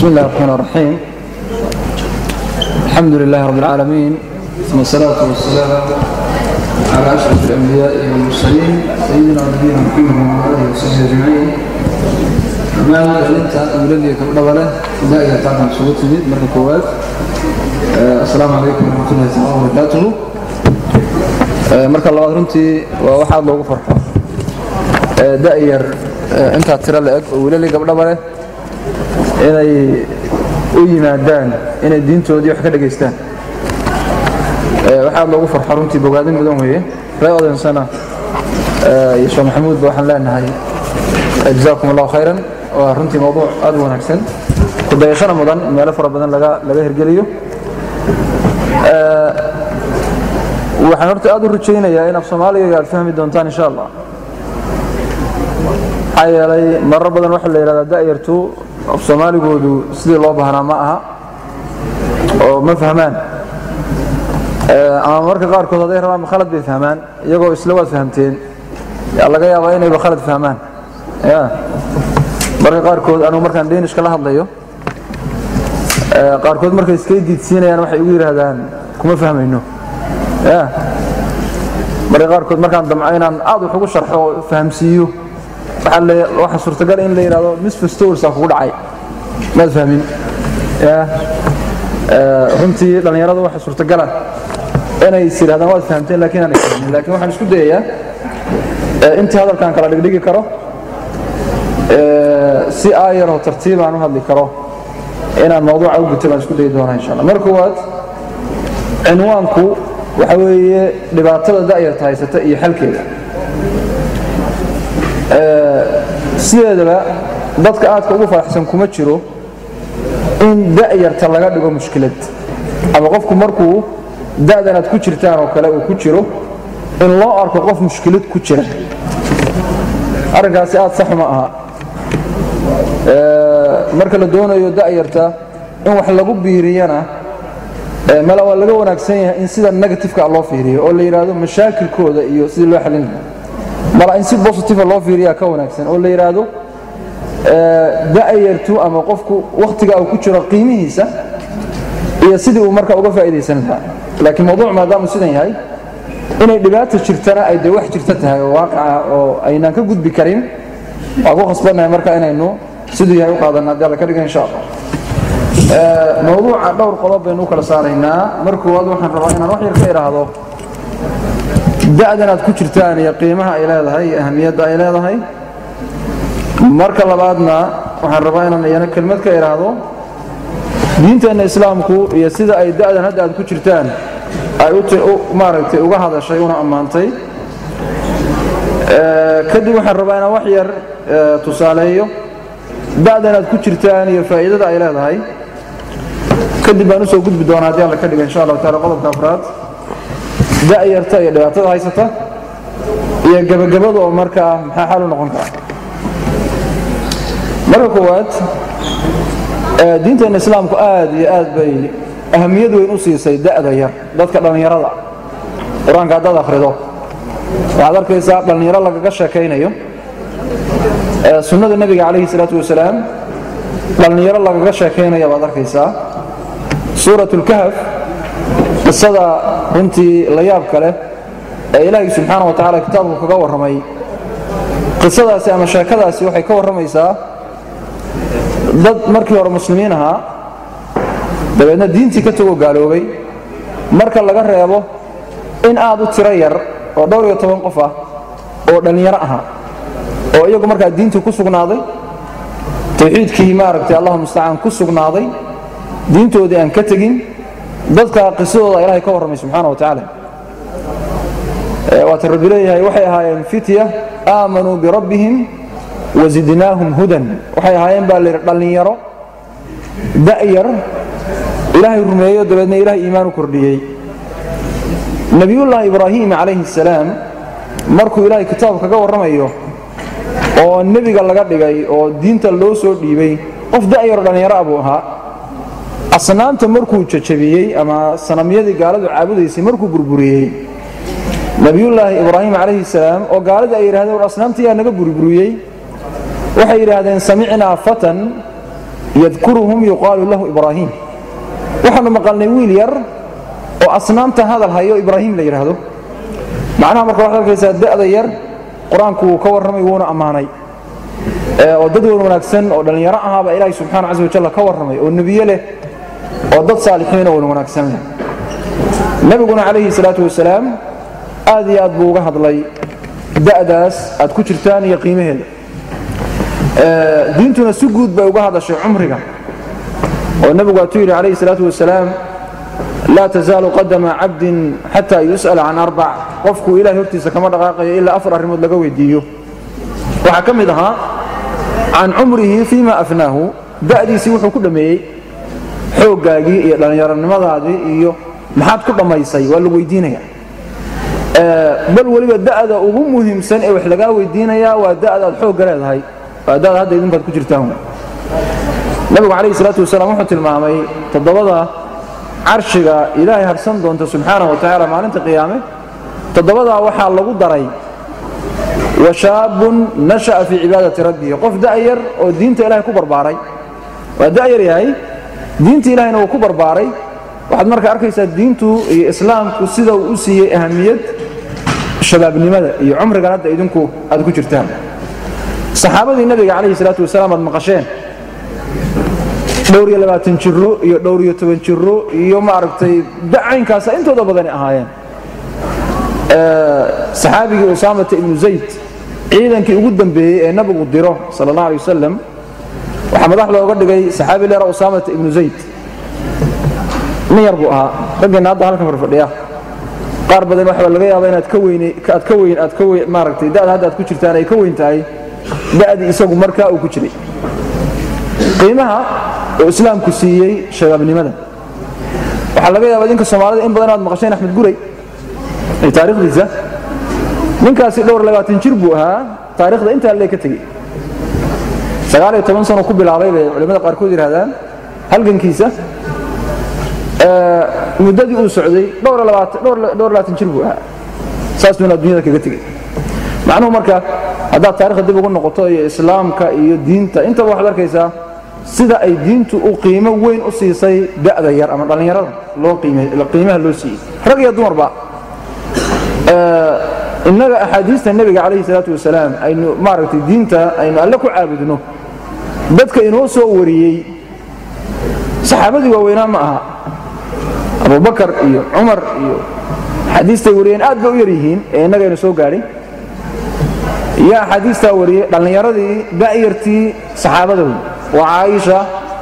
بسم الله الرحمن الرحيم الحمد لله رب العالمين ثم الصلاة والسلام على أشرف الأنبياء والمرسلين سيدنا ونبينا محمد وعلى آله وصحبه أجمعين أما أنت أولادي كبر دائما تعلم صوت جديد مرة كوات السلام عليكم ورحمة الله تعالى وبركاته marka labaad runtii waa waxaa loogu farxo da'yar intaa tiro la eg oo wiilali gabdhaba leh inay u yimaadaan inay diintoodii wax ka dhegaystaan waxaa loogu farxo runtii bogaadin mudan weeye ree odansana iyo sheekh maxamuudba waxaan leenahay jazaakum allahu khayran waa runtii mowduuc aad u wanaagsan ku dayashana mudan meelo fara badan laga laga hirgeliyo waxaan horta aad u rajaynayaa in af soomaaliga aad fahmi doontaan insha allah maxaa yeelay marar badan waxaa la yidhahdaa da'yartu af soomaaligoodu sidii loo baahnaa ma aha oo ma fahmaan ama marka qaarkood hadday rabaan khalad bay fahmaan iyagoo isla waad fahamteen yaa laga yaabaa inayba khalad fahmaan ya marka qaarkood anugu markaan danish la hadlayo qaarkood markay iskay diidsiinayaan waxay igu yidhaahdaan kuma fahmayno ya marka qaarkood markaan damco inaan aad wax ugu sharxo oo fahamsiiyo waxaa suurtagal in la yidhahdo misfastowrsaa kugu dhacay maad fahmin ya runtii dhallinyarada waxaa suurtagala inay is yidhahdaan waad fahamteen lakiin aanay fahmin lakiin waxaan isku dayayaa intii hadalkaan kala dhigdhigi karo si aayaroo tartiib aan u hadli karo inaan mawduuca u guto baan isku dayi doonaa insha allah mar koowaad cinwaanku waxa weeye dhibaatada da'yarta haysata iyo xalkeeda sideedaba dadka aadka ugu faraxsan kuma jiro in da'yarta laga dhigo mushkilad ama qofku markuu da'dan aad ku jirtaan oo kale uu ku jiro in loo arko qof mushkilad ku jira arrinkaasi aad sax ma aha marka la doonayo da'yarta in wax lagu biiriyana mala waa laga wanaagsan yahay in sida negatifeka loo fiiriyo oo la yidhaahdo mashaakilkooda iyo sidii loo xalin lahaa mala in si bositiva loo fiiriyaa ka wanaagsan oo la yidhaahdo da'yartu ama qofku wakhtiga uu ku jiro qiimihiisa iyo sidii uu marka uga faa'idaysan lahaa laakiin mawduuc maadaamuu sidan yahay inay dhibaata jirtana ay dee wax jirta tahay oo waaqaca oo aynaan ka gudbi karin waa ku khasbannahay marka inaynu siduu yahay u qaadanna haddii alla ka dhiga insha allah mawduuca dhowr qodob baynu u kala saaraynaa mar koowaad waxaan rabaa inaan wax yar ka idhaahdo da'dan aad ku jirtaan iyo qiimaha ay leedahay iyo ahamiyadda ay leedahay marka labaadna waxaan rabaa inaan iyana kelmad ka idhaahdo diinteenna islaamku iyo sida ay da'dan hadda aad ku jirtaan ay maaragtay uga hadashay una ammaantay kadib waxaan rabaa inaan wax yar tusaaleeyo da'dan aad ku jirtaan iyo faa'iidada ay leedahay kadib baan usoo gudbi doonaa haddii alla ka dhiga insha allahu taala qodobka afraad da'yarta iyo dhibaatada haysata iyo gebagabada oo markaa maxaa xal u noqon kara marka koowaad diinteenna islaamku aad iyo aad bay ahamiyad weyn u siisay da'da yar dadka dhallinyarada qur-aanka haddaad akhrido waxaad arkaysaa dhallinyaro lagaga sheekaynayo sunnada nebiga calayhi salaatu wasalaam dhallinyaro lagaga sheekaynaya baad arkaysaa suurat lkahf qisada runtii la yaabka leh ee ilaahay subxaana wa tacala kitaabku kaga warramay qisadaasi ama sheekadaasi waxay ka warramaysaa dad markii hore muslimiin ahaa dabeedna diintii ka tagoo gaaloobay marka laga reebo in aad u tiro yar oo dhowr iyo toban qof ah oo dhallinyaro ahaa oo iyagu markaa diintii ku sugnaaday tawxiidkii maaragtay allahu mustacaan ku sugnaaday diintoodii aan ka tegin dadka qisadooda ilaahay ka warramay subxaana wa tacaala waata rabbi leeyahay waxay ahaayeen fitya aamanuu birabbihim wazidnaahum hudan waxay ahaayeen baa layidhi dhallinyaro da'yar ilaahay rumeeyo dabeedna ilahay iimaan u kordhiyey nebiyullaahi ibraahim calayhi salaam markuu ilaahay kitaab kaga warramayo oo nebiga laga dhigay oo diinta loo soo dhiibay qof da'yaro dhallinyaro ah buu ahaa asnaamta markuu jajabiyey ama sanamyadii gaaladu caabudaysay markuu burburiyey nebiyullaahi ibraahim calayhi salaam oo gaaladii ay yidhahdeen war asnaamtii yaa naga burburiyey waxay yidhaahdeen samicnaa fatan yadkuruhum yuqaalu lahu ibraahim waxaanu maqalnay wiil yar oo asnaamta hadal hayo ibraahim la yidhaahdo macnaha marka waxaad arkaysaa da'da yar qur-aanku wuu ka warramay wuuna ammaanay oo dad wan wanaagsan oo dhallinyaro ahaaba ilaahay subxaana casa wajalla ka warramay oo nebiye leh oo dad saalixiina wan wanaagsan leh nebiguna calayhi salaatu wasalaam aad iyo aad buu uga hadlay da'daas aad ku jirtaan iyo qiimaheeda diintuna si guud bay uga hadashay cumriga oo nebigu waatuu yidhi calayhi salaatu wasalaam laa tazaalu qadama cabdin xataa yus'ala can arbac qofku ilahay hortiisa kama dhaqaaqayo ilaa afar arrimood laga weydiiyo waxaa ka mid ahaa can cumrihi fiima afnaahu da'diisii wuxuu ku dhammeeyey xooggaagii iyo dhallinyaronimadaadii iyo maxaad ku dhammaysay waa lagu weydiinaya bal weliba da'da ugu muhiimsan ee wax lagaa weydiinayaa waa da'da aad xoogga leedahay waa da'da hadda idinbaad ku jirtaan nabigu calayhi salaatu wasalaam wuxuu tilmaamay toddobada carshiga ilaahay harsan doonta subxaanahu wa tacaala maalinta qiyaame toddobadaa waxaa lagu daray wa shaabun nasha'a fii cibaadati rabbihi qof da'yar oo diinta ilahay ku barbaaray waa da'yar yahay diinta ilahayna wuu ku barbaaray waxaad marka arkaysaa diintu iyo islaamku sida uu u siiyey ahamiyad shabaabnimada iyo cumrigan hadda idinku aad ku jirtaan saxaabadii nabiga calayhi salaatu wasalaam aad maqasheen dhowr iyo labaatan jiro iyo dhowr iyo toban jiro iyo maaragtay dacaynkaasa intooda badani ahaayeen saxaabigii usaamata ibnu zayd ciidankii ugu dambeeyey ee nabigu diro sal allah alay wasalam waxaa madax looga dhigay saxaabi leera usaamata ibnu zayd nin yar buu ahaa raggeenna hadda halkan farfadhiya qaar badan waxaa laga yaaba inaad ka weyn aad ka weyn aad ka weyn maaragtay da'da hadda aad ku jirtaan ay ka weyn tahay da'dii isagu markaa uu ku jiray qiimaha oo islaamku siiyey shabaabnimada waxaa laga yaaba idinka soomaalida in badan aad maqasheen axmed guray ee taarikhdiisa ninkaasi dhowr labaatan jir buu ahaa taarikhda intaa lee ka tegey sagaal iyo toban sano ku bilaabay bay culimmada qaarkood yidhahdaan halgankiisa muddadii uu socday dhowr labaatan jir buu ahaa saasuuna dunyada kaga tegey macnuhu marka haddaad taarikhda dib ugu noqoto iyo islaamka iyo diinta intaba waxaad arkaysaa sida ay diintu u qiimo weyn u siisay da'da yar ama dhallinyarada qiimaha loo siiyey rag iyo dumarba innaga axaadiista nebiga calayhi salaatu wasalaam aynu maaragtay diinta aynu alle ku caabudno dadka inoo soo wariyey saxaabadii waaweynaa ma aha abubakar iyo cumar iyo axaadiistay wariyeen aad bay u yar yihiin ee innagaynu soo gaadhin iyo axaadiistaa wariyey dhallinyaradii da'yartii saxaabada wey waa caaisha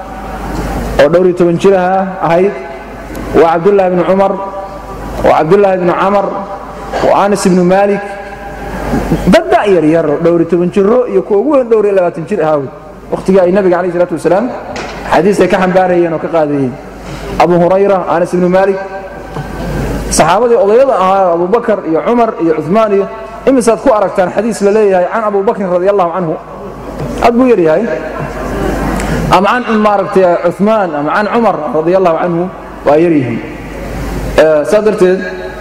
oo dhowr iyo toban jiraha ahayd waa cabdullaahi bni cumar waa cabdullaahi bni camar waa anas ibnu maalik dad da'yar yar oo dhowr iyo toban jiro iyo kuwa ugu weyn dhowr iyo labaatan jir ahaa wey wakhtigii ay nabiga calayh salaatu wasalaam axaadiistay ka xambaarayeen oo ka qaadayeen abu hurayra anas ibnu maalik saxaabadii odayada ahaa abubakar iyo cumar iyo cumaan iyo imisaad ku aragtaan xadiis la leeyahay can abu bakrin radi allahu canhu aad buu yar yahay ama can maaragtay cumaan ama can cumar radi allahu canhu waa yar yihiin saa darteed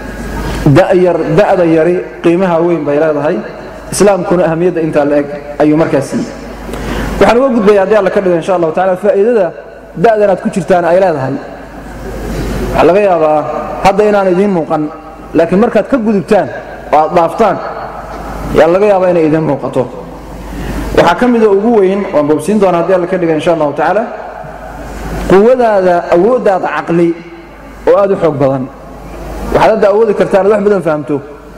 da'da yari qiimaha weyn bay leedahay islaamkuna ahamiyadda intaa la eg ayuu markaas siiyey waxaan uga gudbaya haddii alla ka dhigo insha allahu tacala faa'iidada da'dan aad ku jirtaan ay leedahay waxaa laga yaabaa hadda inaan idiin muuqan laakiin markaad ka gudubtaan oo aad dhaaftaan yaa laga yaabaa inay idiin muuqato waxaa ka mida ugu weyn waan boobsiin doona haddii alla ka dhiga insha allahu tacaala quwadaada awooddaada caqli oo aad u xoog badan waxaad hadda awoodi kartaa inaad wax badan fahamto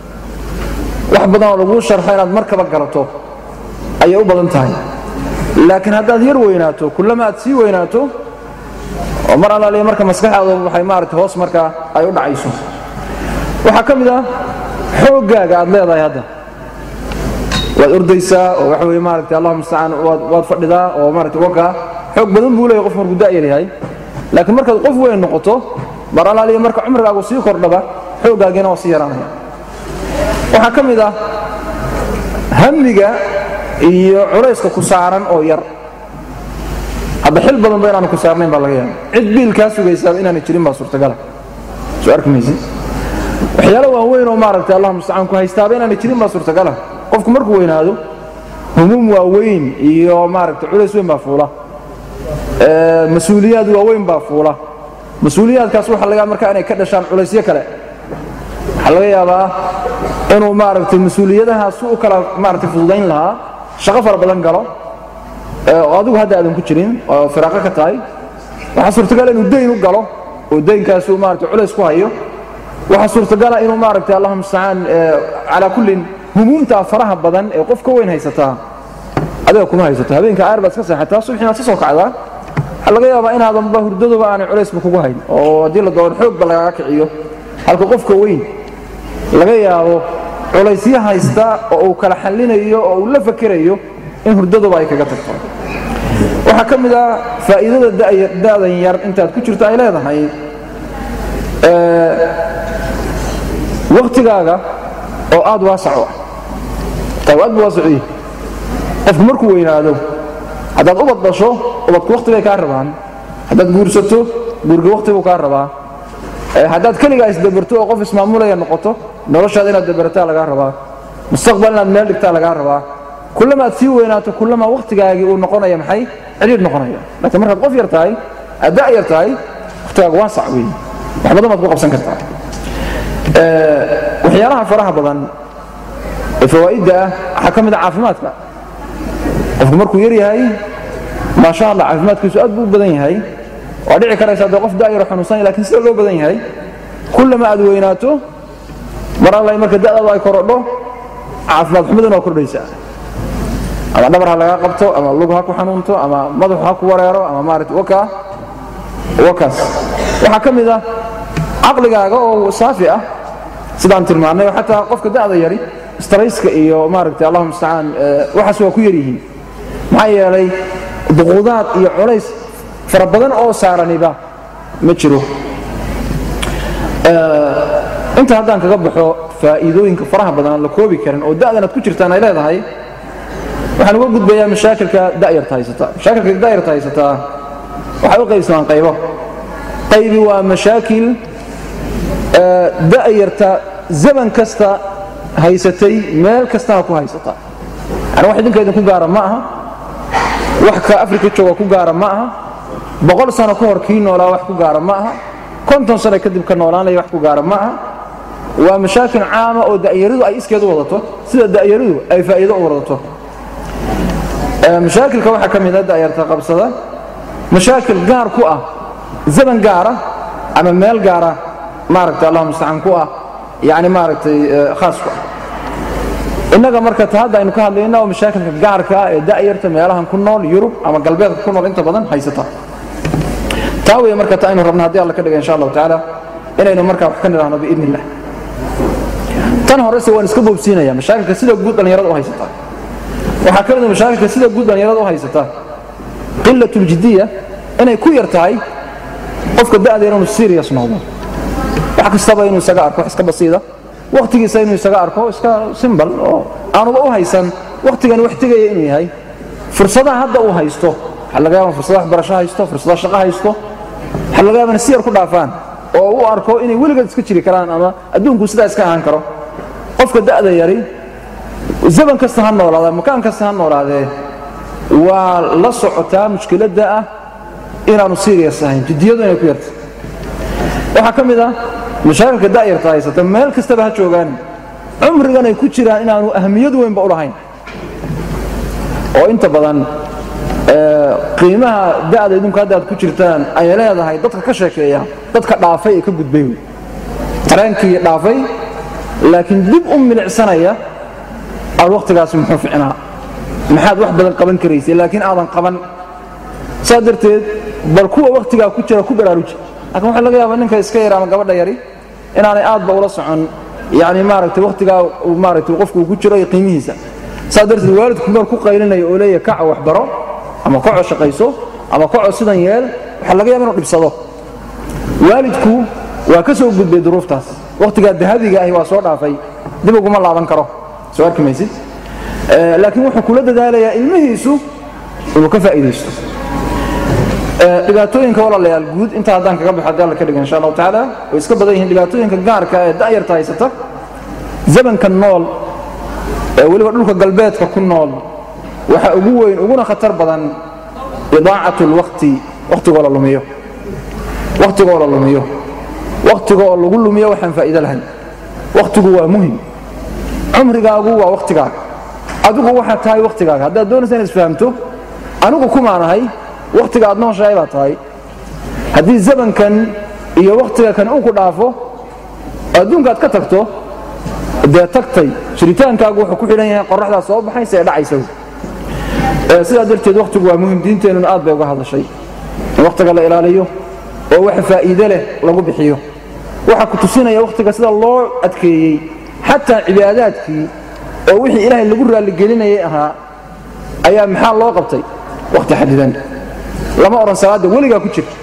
wax badan oo laguu sharxo inaad markaba garato ayay u badan tahay laakiin haddaad yar weynaato kullama aad sii weynaato oo mar allaaliya marka maskaxdaadu waxay maaragtay hoos markaa ay u dhacayso waxaa ka mid ah xooggaaga aad leedahay hadda waad ordaysaa oo waxa weye maaragtay allahuma mustacaan waad fadhidaa oo maaragtay wakaa xoog badan buu leeyahay qof markuu da'yar yahay laakiin markaad qof weyn noqoto mar allaaliya marka cumrigaagu sii kordhaba xooggaagiina waa sii yaraanaya waxaa ka mid ah hamiga iyo culayska ku saaran oo yar hadda xil badanba inaanu ku saarnayn baa laga yaaba cid biil kaa sugaysaaba inaana jirin baa suurtagala soo arki maysid waxyaalo waaweyn oo maaragtay allah mustacaan ku haystaaba inaana jirin baa suurtagala qofku markuu weynaado humuum waaweyn iyo maaragtay culays weyn baa fuula mas-uuliyaad waaweyn baa fuula mas-uuliyaadkaas waxa laga markaa inay ka dhashaan culaysyo kale waxaa laga yaabaa inuu maaragtay mas-uuliyadahaas u kala maaragtay fududayn lahaa shaqo fara badan galo oo adigu hadda aadan ku jirin oo firaaqo ka tahay waxaa suurtagal inuu dayn u galo oo daynkaas uu maaragtay culays ku hayo waxaa suurtagala inuu maaragtay allahuma mustacaan calaa kullin humuumtaa faraha badan ee qof ka weyn haysataa adiga kuma haysato habeenka aar baad iska seexataa subxiinaad ka soo kacdaa waxaa laga yaabaa inaadanba hurdaduba aanay culaysba kugu hayn oo haddii la doono xoogba lagaga kiciyo halka qofka weyn laga yaabo culaysyo haysta oo uu kala xallinayo oo uu la fakerayo in hurdaduba ay kaga tagto waxaa ka mid ah faa'iidada da'dan yar intaad ku jirto ay leedahay wakhtigaaga oo aad waasac u ah aad bu waasacii qofku markuu weynaado haddaad ubad dhasho ubadku wakhti bay kaa rabaan haddaad guursato guurga wakhti buu kaa rabaa haddaad keligaa isdabarto oo qof ismaamulaya noqoto noloshaada inaad dabarataa lagaa rabaa mustaqbal inaad meel dhigtaa lagaa rabaa kullamaad sii weynaato kullamaa wakhtigaagii uu noqonaya maxay cidhiidh noqonaya laakiin markaad qof yar tahay aad da' yar tahay wakhtigaaga waasac weeye wax badan baad ku qabsan kartaa waxyaalaha faraha badan ee fawaa'idda ah waxaa ka mid a caafimaadka qofku markuu yar yahay maasha allah caafimaadkiisu aad buu u badan yahay waa dhici karaysa dee qof da'yaro xanuunsanaya lakiin sida loo badan yahay kullama aad weynaato mar alla marka da'daadu ay korodho caafimaad xumaduna waa kordhaysaa ama dhabar ha lagaa qabto ama lug ha ku xanuunto ama madaxu ha ku wareero ama maarata waka wakaas waxaa ka mid ah caqligaaga oo saafi ah sidaan tilmaannay oo xataa qofka da'da yari strayska iyo maaragtay allahuma mustacaan waxaas waa ku yar yihiin maxaa yeelay duquudaad iyo culays fara badan oo saaraniba ma jiro inta haddaan kaga baxo faa'iidooyinka faraha badan aan la koobi karin oo da'dan aad ku jirtaan ay leedahay waxaan uga gudbayaa mashaakilka da'yarta haysata mashaakilka da'yarta haysataa waxay u qaybsamaan qaybo qaybi waa mashaakil da'yarta zaman kasta haysatay meel kastana ku haysata yani wax idinka idinku gaara ma aha wax ka afrika jooga ku gaara ma aha boqol sano ka hor kii noolaa wax ku gaara ma aha konton sano kadib ka noolaanaya wax ku gaara ma aha waa mashaakil caama oo da'yaradu ay iskeed u wadato sida da'yaradu ay faa'iido u wadato mashaakilka waxaa ka mid a da'yarta qabsada mashaakil gaar ku ah zaman gaara ama meel gaara maaragtay allahuma mustacaan ku ah yani maaragtay khaas ku ah innaga marka ta hadda aynu ka hadlayna oo mashaakilka gaarka ah ee da'yarta meelahan ku nool yurub ama galbeedka ku nool inta badan haysata taa weeye marka ta aynu rabna haddii alla ka dhiga insha allahu tacaala inaynu markaa wax ka nidhaahno biidni illah tan horese waan iska boobsiinaya mashaakilka sida guud dhallinyarada u haysata waxaa ka mid a mashaakilka sida guud dhallinyarada u haysata qilat uljidiya inay ku yar tahay qofka da'deer inuu serious noqdo wax kastaba inuu isaga arko wax iska basiida wakhtigiisa inuu isaga arko iska simbal oo aanuba u haysan wakhtigani wax tegaya inuu yahay fursadaha hadda uu haysto waxaa laga yaaba fursada waxbarasho haysto fursada shaqo haysto waxaa laga yaaba si yar ku dhaafaan oo u arko inay weligeed iska jiri karaan ama adduunku sidaa iska ahaan karo qofka da'da yari zaman kasta ha noolaada makaan kasta ha noolaadee waa la socotaa mushkiladda ah inaanu serious ahayn jiddiyadu inay ku yarta waxaa ka mid ah mashaakilka da'yarta haysata meel kastaba ha joogaan cumrigan ay ku jiraan inaanu ahmiyad weynba u lahayn oo inta badan qiimaha da'da idinku hadda aad ku jirtaan ay leedahay dadka ka sheekeeya dadka dhaafay ee ka gudbay wey tareenkii dhaafay laakiin dib u milicsanaya aad wakhtigaasi muxuu ficnaa maxaad wax badan qaban karaysay laakiin aadan qaban saa darteed bal kuwa wakhtigaa ku jira ku baraaruji laakiin waxaa laga yaabaa ninka iska yar ama gabadha yari inaanay aadba ula socon yani maaragtay wakhtigaa maaragtay qofku uu ku jiro iyo qiimihiisa saa darteed waalidku meel ku qaylinaya oo leeyahay kaco waxbaro ama kaco shaqayso ama kaco sidan yeel waxaa laga yaaba inuu dhibsado waalidku waa ka soo gudbay duruuftaas wakhtigaa dahabiga ahi waa soo dhaafay dib uguma laaban karo soo arki maysid laakiin wuxuu kula dadaalayaa ilmihiisu inuu ka faa'iidaysto dhibaatooyinka walaalayaal guud intaa haddaan kaga baxo haddii alla ka dhiga insha allahu tacaala way iska badan yihiin dhibaatooyinka gaarka ee da'yarta haysata zamanka nool ee weliba dhulka galbeedka ku nool waxa ugu weyn uguna khatar badan idaacat lwaqti waqtigoo la lumiyo waqtigoo la lumiyo waqtiga oo lagu lumiyo waxaan faa'iido lahayn waqtigu waa muhim cumrigaagu waa waqtigaaga adigu waxaad tahay waqtigaaga haddaad doonaysa inaad isfahamto anigu kumaanahay waqtiga aad nooshahay baa tahay haddii zamankan iyo waqtiga kan uu ku dhaafo adduunka aad ka tagto dee tagtay jiritaankaagu wuxuu ku xidhan yahay qoraxdaa soo baxaysa ee dhacaysa sidaa darteed waqtigu waa muhim diinteennuna aad bay uga hadlashay in waqtiga la ilaaliyo oo wax faa'iide leh lagu bixiyo waxaa ku tusinaya waqtiga sida loo adkeeyey xataa cibaadaadkii oo wixii ilaahay lagu raalligelinayay ahaa ayaa maxaa loo qabtay waqti xadidan lama odhan salaadda weligaa ku jir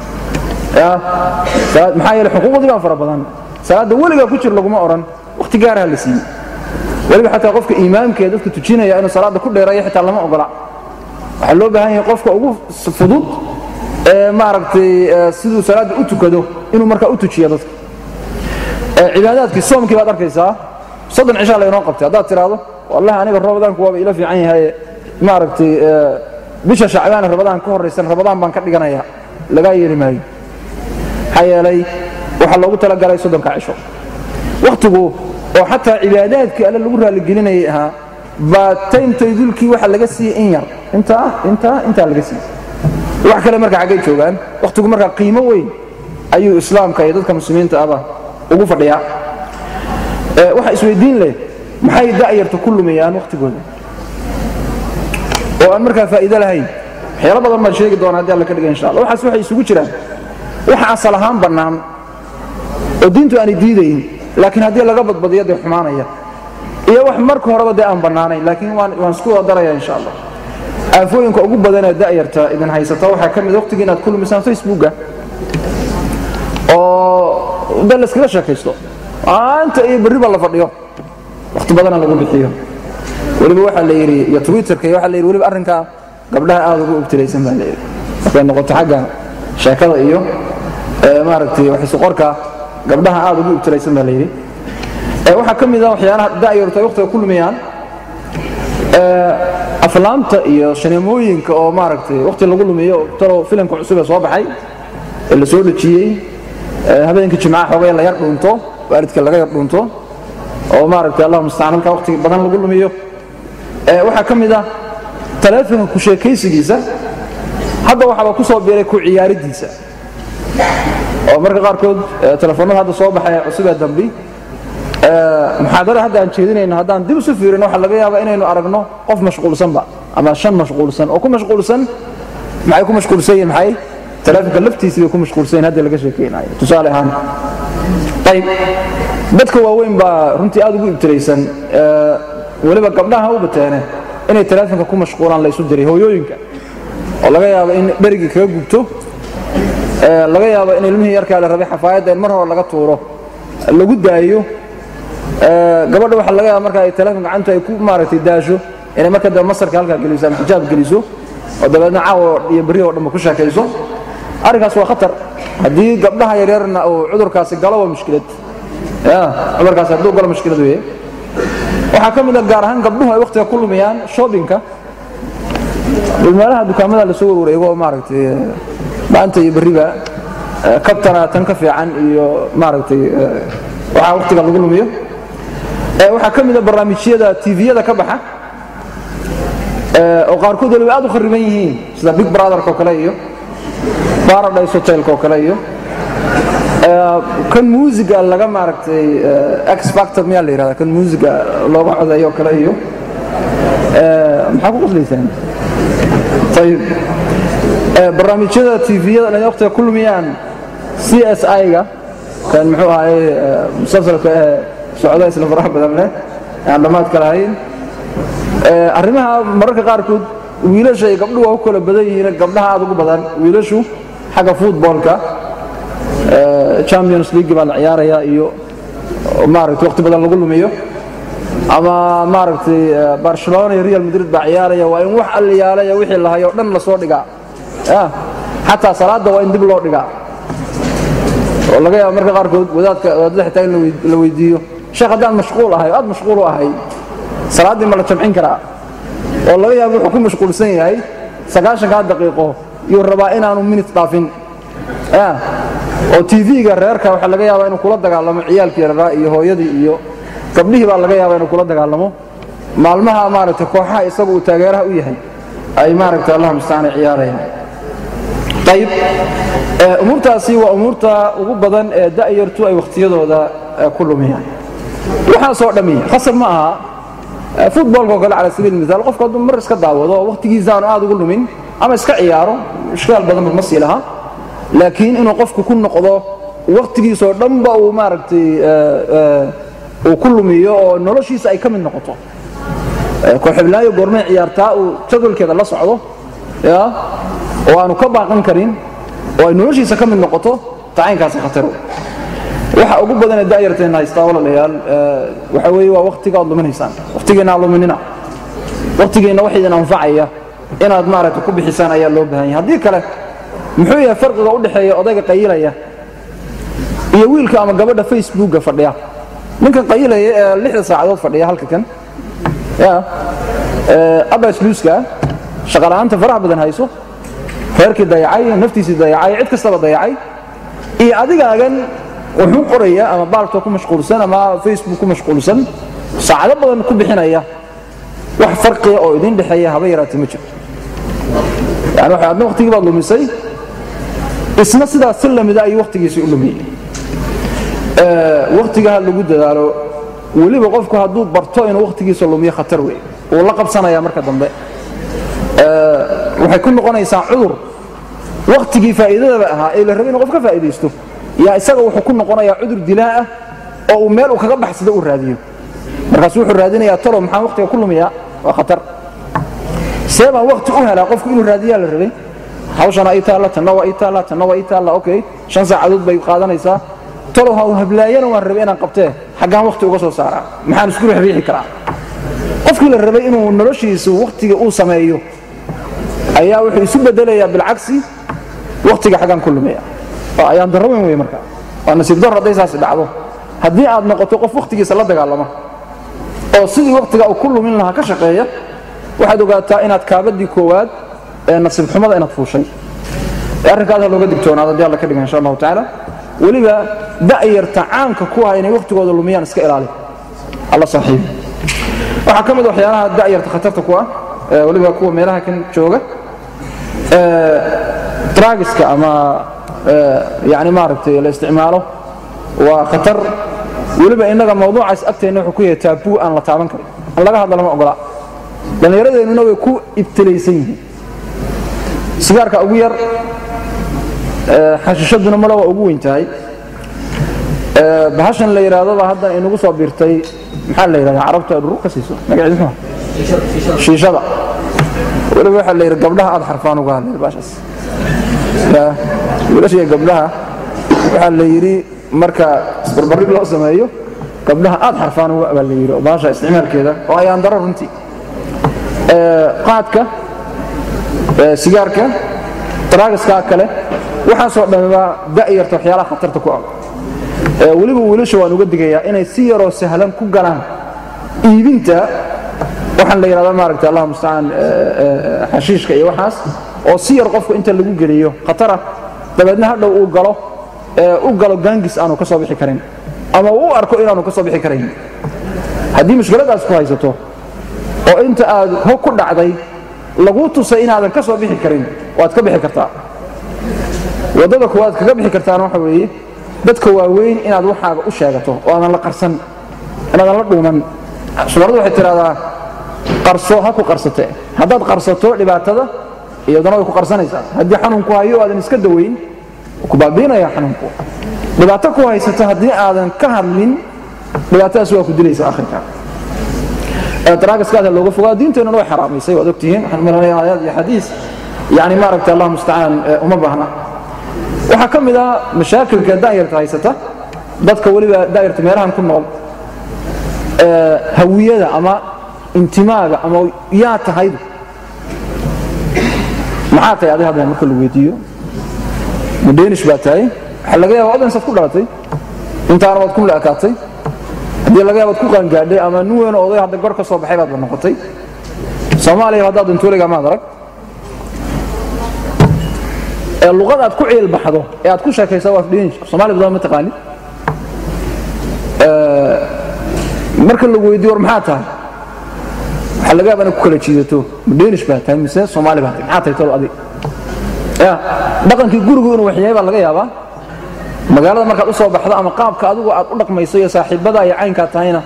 maxaa yeele xuquuqdii baa fara badan salaadda weligaa ku jir laguma odhan waqti gaaraha la siiyey weliba xataa qofka imaamkee dadka tujinaya inuu salaadda ku dheerayo xitaa lama ogola waxaa loo baahan yahay qofka ugu fudud ee maaragtay siduu salaadda u tukado inuu markaa u tujiyo dadka cibaadaadkii soomkii baad arkaysaa soddon cishaa laynoo qabtay haddaad tidhaahdo wallahi aniga ramadaanku waaba ila fiican yahay maaragtay bisha shacbaane rabadaan ka horraysan rabadaan baan ka dhiganaya lagaa yeeli maayo maxaa yeelay waxaa loogu talagalay soddonka cisho wakhtigu oo xataa cibaadaadkii alle lagu raalligelinayay ahaa baa taymtaydulkii waxa laga siiyey in yar intaa intaa intaa laga siiyey wax kale marka xaggay joogaan wakhtigu markaa qiimo weyn ayuu islaamka iyo dadka muslimiinta ahba ugu fadhiyaa waxa isweydiin leh maxay da'yarta ku lumiyaan wakhtigooda oo aan markaa faa'iido lahayn waxyaalo badan baan sheegi doonaa haddii alla ka dhiga insha allah waxaas waxay isugu jiraan waxa asal ahaan bannaan oo diintu aanay diidayn laakiin haddii laga badbadiyo dee xumaanaya iyo wax marka horeba dee aan bannaanayn laakiin waan isku wada daraya insha allah aafooyinka ugu badanee da'yarta idin haysata waxaa ka mid waqtigii inaad ku lumisaan facebooka oo dee layskaga sheekaysto maanta iyo berriba la fadhiyo wakhti badana lagu bixiyo weliba waxaa la yidhi iyo twitterka iyo waxaa la yidhi weliba arrinkaa gabdhaha aad ugu ibtilaysan baa la yidhi markay noqoto xagga sheekada iyo maaragtay waxisu qorka gabdhaha aad ugu ibtilaysan baa la yidhi waxaa ka mid a waxyaalaha da'yartu ay waqtiga ku lumiyaan aflaamta iyo shaneemooyinka oo maaragtay waqti lagu lumiyo talow filimka cusub ee soo baxay ee la soo dhejiyey habeenkii jimcaha xoogay la yar dhuunto waalidka laga yar dhuunto oo maaragtay allah mustacaan halkaa waqti badan lagu lumiyo waxaa ka mid ah taleefonka ku sheekaysigiisa hadda waxaaba ku soo biiray ku ciyaaridiisa oo marka qaarkood telefoonnada hadda soo baxay cusub ee dambi muxaadara hadda aan jeedinayno haddaan dib isu fiirin waxaa laga yaabaa inaynu aragno qof mashquulsanba ama shan mashquulsan oo ku mashquulsan maxay ku mashquulsan yihin maxay taleefonka laftiisii bay ku mashquulsan yihin hadda laga sheekaynayo tusaale ahaan ayib dadka waaweyn baa runtii aad ugu ibtilaysan weliba gabdhaha u bateene inay taleefonka ku mashquulaan la isu diray hooyooyinka oo laga yaabo in dherigii kaga gubto laga yaabo in ilmihii yarkaa la rabay xafaayadda in mar hore laga tuuro lagu daayo gabadha waxaa laga yaaba marka ay taleefon gacantu ay ku maaragtay daasho inay marka dambe masarka halkaa geliso ama xijaab geliso oo dabeedna caawo iyo berri oo dhanba ku sheekayso arrinkaas waa khatar haddii gabdhaha yaryarna uu cudurkaasi galo waa mushkilad ya cudurkaasi hadduu galo mushkilad weeye waxaa ka mid a gaar ahaan gabdhuhu ay wakhtiga ku lumiyaan shoppingka meelaha dukaamada lasoo warwareego oo maaragtay maanta iyo berriba kabtana tan ka fiican iyo maaragtay waxaa wakhtiga lagu lumiyo waxaa ka mid a barnaamijyada tviyada ka baxa oo qaarkood waliba aad u khariban yihiin sida big brotherka oo kale iyo paradise hotelka oo kale iyo kan muusiga laga maaragtay x factor miyaa la yidhahda kan muusiga looga codeeyo oo kale iyo maxaa ku qaslaysaan ayib barnaamijyada tviyada dhan waqtiga ku lumiyaan c s i-ga kan muxuu ahaye musalsalka ee socda isla faraha badan leh aan dhammaadka lahayn arrimaha mararka qaarkood wiilasha iyo gabdhuhu waa u kala badan yihiin gabdhaha aad ugu badan wiilashu xagga footballka champions league baa la ciyaaraya iyo maaragtay waqti badan lagu lumiyo ama maaragtay barcelona iyo real madrid baa ciyaaraya waa in wax alliyaalaya wixii lahayo dhan lasoo dhigaa xataa salaadda waa in dib loo dhigaa oo laga yaaba marka qaarkood wadaadka wadaadada xitaa in la weydiiyo sheekh haddaan mashquul ahay aad mashquul u ahay salaaddii ma la jamcin karaa oo laga yaaba wuxuu ku mashquulsan yahay sagaashankaa daqiiqo yuu rabaa inaanu minit dhaafin oo tv-ga reerka waxaa laga yaabaa inuu kula dagaalamo ciyaalkii yaraa iyo hooyadii iyo gabdhihii baa laga yaabaa inuu kula dagaalamo maalmaha maaragtay kooxaha isagu uu taageeraha u yahay ay maaragtay allah mustacaan ciyaarayaan ayib umuurtaasi waa umuurta ugu badan ee da'yartu ay wakhtiyadooda ku lumiyaan waxaasoo dhammi khasab ma aha futbolkao kale cala sabiil misaal qofku hadduu mar iska daawado oo wakhtigiisa aanu aad ugu lumin ama iska ciyaaro ishkaal badanba ma sii laha laakiin inuu qofku ku noqdo wakhtigiisoo dhanba uu maaragtay uu ku lumiyo oo noloshiisa ay ka mid noqoto kooxibnaayo goormay ciyaartaa uu jadwalkeeda la socdo ya oo aanu ka baaqan karin oo ay noloshiisa ka mid noqoto tacaynkaasi khataro waxa ugu badan ee da'yarteenna haystaa walaalayaal waxa weeye waa wakhtiga aad luminaysaan wakhtigeenna aad luminina wakhtigeenna wax idin anfacaya inaad maaragtay ku bixisaan ayaa loo baahan yahay haddii kale muxuu yahay farqiga u dhexeeya odayga qayilaya iyo wiilka ama gabadha facebookga fadhiya ninkan qayilaya ee lixda saacadood fadhiya halka kan ya abasluuska shaqala'aanta faraha badan hayso reerkii dayacay naftiisii dayacay cid kastaba dayacay iyo adigaagan wuxuu qoraya ama baalto ku mashquulsan ama facebook ku mashquulsan saacado badan ku bixinaya wax farqiya oo idin dhexeeya haba yaraatee ma jiro yani waxa adna waqtigii baad lumisay isna sidaas si lamida ayuu waqtigiisii u lumiyey waqtiga ha lagu dadaalo weliba qofku hadduu barto inuu waqtigiisa lumiyo khatar wey wuu la qabsanaya marka dambe waxay ku noqonaysaa cudur waqtigii faa'iidadaba ahaa ee la rabay inuu qof ka faa'iidaysto yaa isaga wuxuu ku noqonayaa cudur dilaa ah oo uu meel uu kaga baxsado uu raadiyo markaasu wuxuu raadinayaa talo maxaan waqtiga ku lumiyaa waa khatar see baan waqti u helaa qofku inuu raadiyaa la rabay hawshana ii taalla tanna waa ii taalla tanna waa ii taalla okay shan saacadood bay qaadanaysaa talow ha hablaayana waan rabay inaan qabtee xaggaan waqti uga soo saaraa maxaan isku riixriixi karaa qofkii la rabay inuu noloshiisu waqtiga uu sameeyo ayaa wuxuu isu bedelayaa bilcagsi waqtiga xaggaan ku lumaya waa ayaan darro weyn wey marka waa nasiib darro hadday saasi dhacdo haddii aad noqoto qof waqtigiisa la dagaalama oo sidii waqtiga uu ku lumin lahaa ka shaqeeya waxaad ogaataa inaad kaabadii koowaad ee nasiib xumada inaad fuushay arrinkaas ha looga digtoonaado haddii alla ka dhigan insha allahu tacaala weliba da'yarta caanka ku ah inay waqtigooda lumiyaan iska ilaali alla saaxiibi waxaa ka mid waxyaalaha da'yarta khatarta ku ah weliba kuwa meelaha kan jooga dragiska ama yani maaragtay la isticmaalo waa khatar weliba innaga mawduucaas agteenna wuxuu ku yahay taabuu aan la taaban karin an laga hadla lama ogola dhallinyaradeennuna way ku ibtilaysan yihiin sigaarka ugu yar xashishaduna male waa ugu weyn tahay bahashan la yidhaahdo baa haddan inagu soo biirtay maxaa la yidhahdaa carabtu ay dhurur ka siiso magaceedu muxuu shiishada weliba waxaa la yidhi gabdhaha aad xarfaan uga hadlay baashaas wiilasha iyo gabdhaha waxaa la yidhi marka isbarbarig loo sameeyo gabdhaha aad xarfaan uga baa la yidhi oo baasha isticmaalkeeda oo ayaan daro runtii qaadka sigaarka daraagiskaa kale waxaasoo dhamibaa da'yarta waxyaalaha khatarta ku ah weliba wiilasha waan uga digayaa inay si yaroo sahlan ku galaan iibinta waxaan la yidhahda maaragta allah mustacaan xashiishka iyo waxaas oo si yar qofku inta lagu geliyo khatara dabeedna hadhow uu galo u galo gaangis aanu ka soo bixi karin ama uu u arko inaanu ka soo bixi karayn haddii mushkiladaas ku haysato oo inta aad hog ku dhacday laguu tusay inaadan ka soo bixi karin waad ka bixi kartaa waddada kuwaad kaga bixi kartaana waxa weeye dadka waaweyn inaad waxaaga u sheegato oo aadan la qarsan inaadan la dhuuman sumaradu waxay tidhahdaa qarso ha ku qarsate haddaad qarsato dhibaatada iyaduna way ku qarsanaysaa haddii xanuunku hayo aadan iska dawayn ku baabiinaya xanuunku dhibaato ku haysato haddii aadan ka hadlin dhibaatadaas waa ku dilaysa akhirka daraagiskaada looga fogaa diinteennuna way xaraamaysay waad ogtihiin waxaan maranaya aayaad iyo xadiis yani maaragta allah mustacaan uma baahna waxaa ka mid ah mashaakilka da'yarta haysata dadka weliba da'yarta meelahan ku nool hawiyada ama intimaaga ama yaa tahaydu maxaa tahay adi hadda marka la weydiiyo mudheenish baa tahay waxaa laga yaaba odansaad ku dhalatay intaana waad ku laakaatay haddii laga yaaba ad ku qaangaadhay ama nin weyn oday hadda gor ka soo baxay baadba noqotay soomaaliya haddaad dantuuliga maad arag ee luqada aad ku ciilbaxdo ee aad ku sheekaysa waa afdhinish soomaali badan ma taqaanid marka lagu weydiyo war maxaa tahay waxaa laga yaaba inaad ku kala jiidato ma danish baa tahay mise soomaali baa tahay maxaa tahay tol adig ya dhaqankii gurigu inuu waxyahay baa laga yaabaa magaalada markaad u soo baxdo ama qaabka adigu aad u dhaqmayso iyo saaxiibada iyo caynkaa tahayna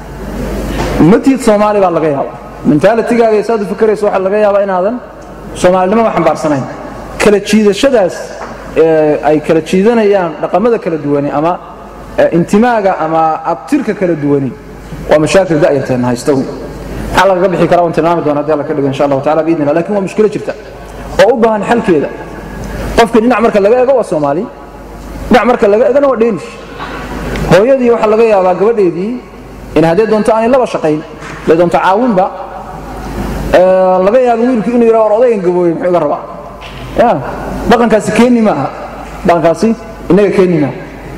matiid soomaali baa laga yaabaa mentalitigaaga iyo saad u fikrayso waxaa laga yaabaa inaadan soomaalinimaba xambaarsanayn kala jiidashadaas ay kala jiidanayaan dhaqamada kala duwani ama intimaaga ama abtirka kala duwani waa mashaakil da'yarteen haysta maxaa lagaga bixi karaa waan tilmaami doona hadii alla ka dhigo insha allahu taala biidni illah lakin waa mushkilo jirta oo u baahan xalkeeda qofkii dhinac marka laga ego waa soomaali dhinac marka laga egana waa dheenish hooyadii waxaa laga yaabaa gabadheedii in haddee doonto aanay laba shaqayn hadday doonto caawinba laga yaaba wiilku inuu yidhaha war odaygan gabooye muxuu iga rabaa ya dhaqankaasi keeni maaha dhaqankaasi innaga keeni maaha